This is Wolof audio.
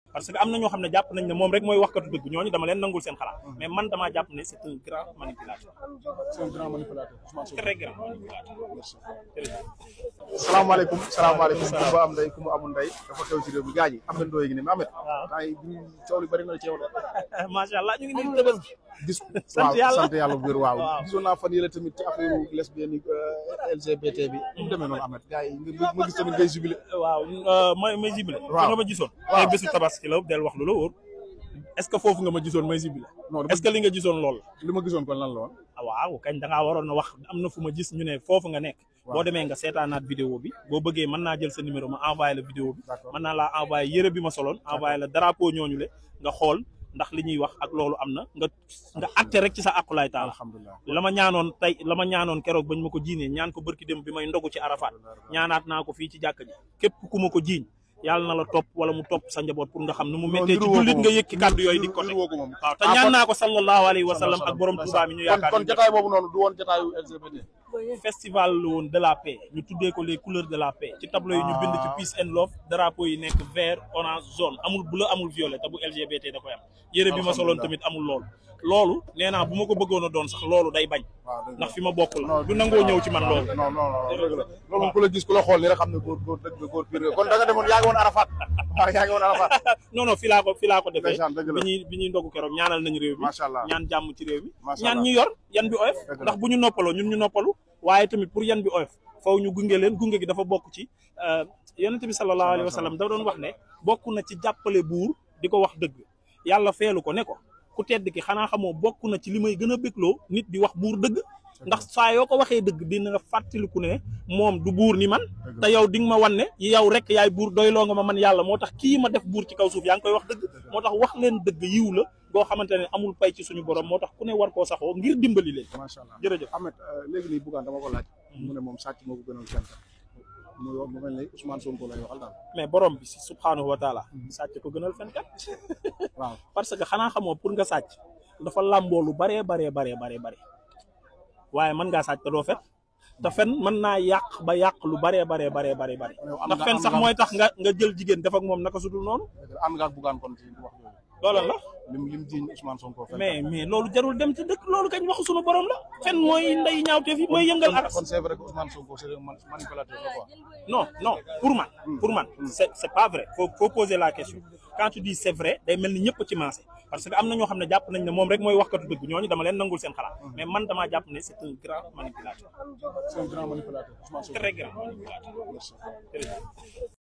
parce que am na ñoo xam ne jàpp nañ ne moom rek mooy waxkatu dëgg ñooñu dama leen nangul seen xalaat mais man damaa jàpp ne c'est un grand manipulateur c'est un grand manipulateur Ousmane Sonko. très grand manipulateur salaamaaleykum salaamaaleykum ku ma am ndey ku ma amul ndey dafa xew ci réew mi gaañ yi am na ndooy gi ne mais Ahmed waaw temps yi bi coow li bëri na ci yow de macha allah ñu ngi nii Tabaski gis Sant waaw yàlla. sant yàlla bu wér waaw Waaw. gisoon naa fan yële tamit ci affaire lesbienne yi euh, LGBT bi mu demee noonu Ahmed gars yi nga ma gis tamit ngay jubilé waaw may may jibile Waaw. fi nga ma gisoon Waaw. tey bésu tabaski la del wax lu la wóor est ce que foofu nga ma gisoon may jibile non est ce que li nga gisoon lool li ma gisoon kon lan la woon ah waaw kañ da ngaa waroon a wax am na fu ma gis ñu ne foofu nga nekk Waaw. boo demee nga seetaanaat vidéo bi boo bëggee mën naa jël sa numéro ma envoyé la vidéo bi D'accord. mën naa laa envoyé yëre bi ma soloon envoyé la drapeau ñooñu le nga xool ndax li ñuy wax ak loolu am na nga nga acté rek ci sa aqulaay taala alhamdulilah la ma ñaanoon tey la ma ñaanoon keroog bañ ma ko jiinee ñaan ko bërki dem bi may ndogu ci Arafat ñaanaat naa ko fii ci jàkka ji képp ku ma ko jiiñ yàlla na la topp wala mu topp sa njaboot pour nga xam ne mu méttee ci jullit nga yëkki kàddu yooyu di ko teg woo ko moom waaw te ñaan naa ko sallallahu alayhi wa sallam ak borom Tuubaa mi ñu kon yaakaar kon ñu jotaay boobu noonu du woon jotaayu LGBT festival la woon de la paix ñu tuddee ko les couleurs de la paix ci tableau yi ñu bind ci peace and love drapeau yi nekk vert orange jaune amul bleu amul violet te bu LGBT da koy am yére bi ma soloon tamit amul loolu loolu nee naa bu ma ko bëggoon a doon sax loolu day bañ waaw dëgg la. ndax fi ma bokk la Non, du nangoo ñëw ci man loolu non non non dëgg la loolu moom ku la gis ku la xool ni rek xam ne góor góor dëgg nga góor pire nga kon da nga demoon yaa ngi woon Arafat waaw yaa ngi woon Arafat non non fi laa ko fi laa ko defee Ndeysaan, dëgg la. bi ñuy bi ñuy ndogu keroog ñaanal nañu réew mi macha allah ñaan jàmm ci réew mi Macha ñaan Allah. ñi yor yan bi oyof Dëgg la. ndax bu ñu noppaloo ñun ñu noppalu waaye tamit pour yan bi oyof faw ñu gunge leen gunge gi dafa bokk ci euh, yonente bi sallallahu alayhi wa sallam da doon wax ne bokk na ci jàppale buur di ko wax dëgg yàlla feelu ko ne ko ku tedd ki xanaa xamoo bokk na ci li may gën a bégloo nit di wax buur dëgg ndax saa yoo ko waxee dëgg dina nga fàttaliku ne moom du buur ni man te yow di nga ma wan ne yow rek yaay buur doyloo nga ma man yàlla moo tax kii ma def buur ci kaw suuf yaa ngi koy wax dëgg moo tax wax leen dëgg yiw la boo xamante ne amul pay ci suñu borom moo tax ku ne war koo saxoo ngir dimbali leen macha allah jërëjëf Ahmed euh, léegi nii Bougane dama ko laaj mu ne moom sàcc moo ko gënal fenn mu wax mu mel ni Ousmane Sonko lay waxal daal mais borom bi si subhaanahu wa taala sàcc ko gënal fenkat waaw parce que xanaa xamoo pour nga sàcc dafa làmboo lu baree baree baree baree bare waaye mën ngaa sàcc te doo fen te fen mën naa yàq ba yàq lu baree baree baree baree bare yow am ndax nga- fen am sax nga- mooy tax nga nga jël jigéen def ak moom naka sudul noonu dëgg la ànd nga ak Bougane kon ci wax yooyu loolu la lim lim jiiñ Ousmane Sonko fenn mais mais loolu jarul dem ci dëkk loolu kañ waxu suñu borom la fen mooy ndey ñaawteef yi mooy yëngal aras kon c'est vrai que Ousmane Sonko c'est un man- manipulateur la quoi non non pour man pour man c'est c'est pas vrai faut faut poser la question quand tu dis c'est vrai day mel ni ñëpp ci mancé parce que am na ñoo xam ne jàpp nañ ne moom rek mooy waxkatu dëgg ñooñu dama leen nangul seen xalaat mais man damaa jàpp ne c'est un grand manipulateur c'est un grand manipulateur Ousmane Sonko très grand manipulateur Jërëjëf.